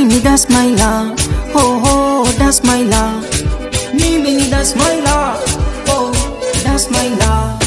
mimi that's my love, oh oh, that's my love, mimi ni that's my love, oh that's my love.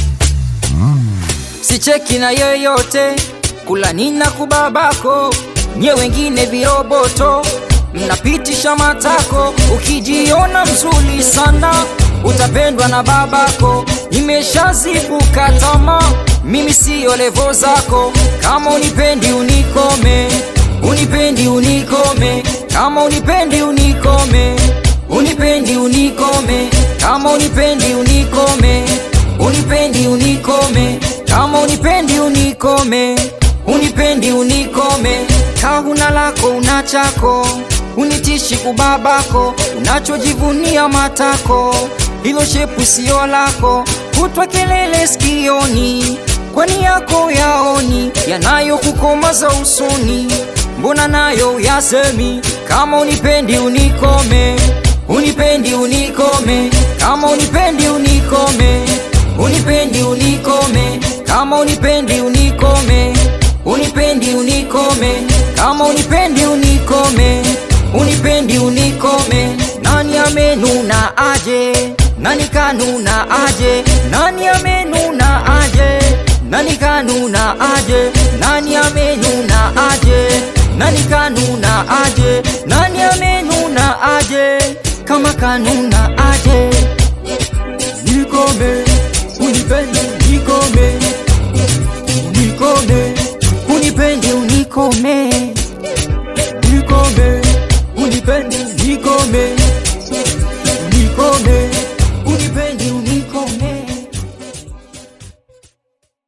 Sicheki na yeyote, kula nina kubabako, nye wengine viroboto, mnapitisha matako, ukijiona mzuri sana utapendwa na babako. Nimeshazivuka tamaa, mimi siyo levo zako. Kama unipendi unikome, unipendi unikome, kama unipendi unikome, unipendi unikome, kama unipendi unikome, unipendi unikome, kama unipendi unikome, unipendi unikome, kahuna lako una chako unitishi kubabako, unachojivunia matako, hilo shepu sio lako, kutwa kelele sikioni, kwani yako yaoni yanayokukomaza usoni, mbona nayo yasemi? Kama unipendi unikome, unipendi unikome, kama unipendi unikome, unipendi unikome, kama unipendi unikome, unipendi unikome, kama unipendi unikome unipendi unikome. Nani amenuna aje? Nani kanuna aje? Nani amenuna aje? Nani kanuna aje? Nani amenuna aje? Nani kanuna aje? Nani amenuna aje? Kama kanuna aje, nikome, unipendi unikome, unikome, unipendi unikome, nikome unipendi nikome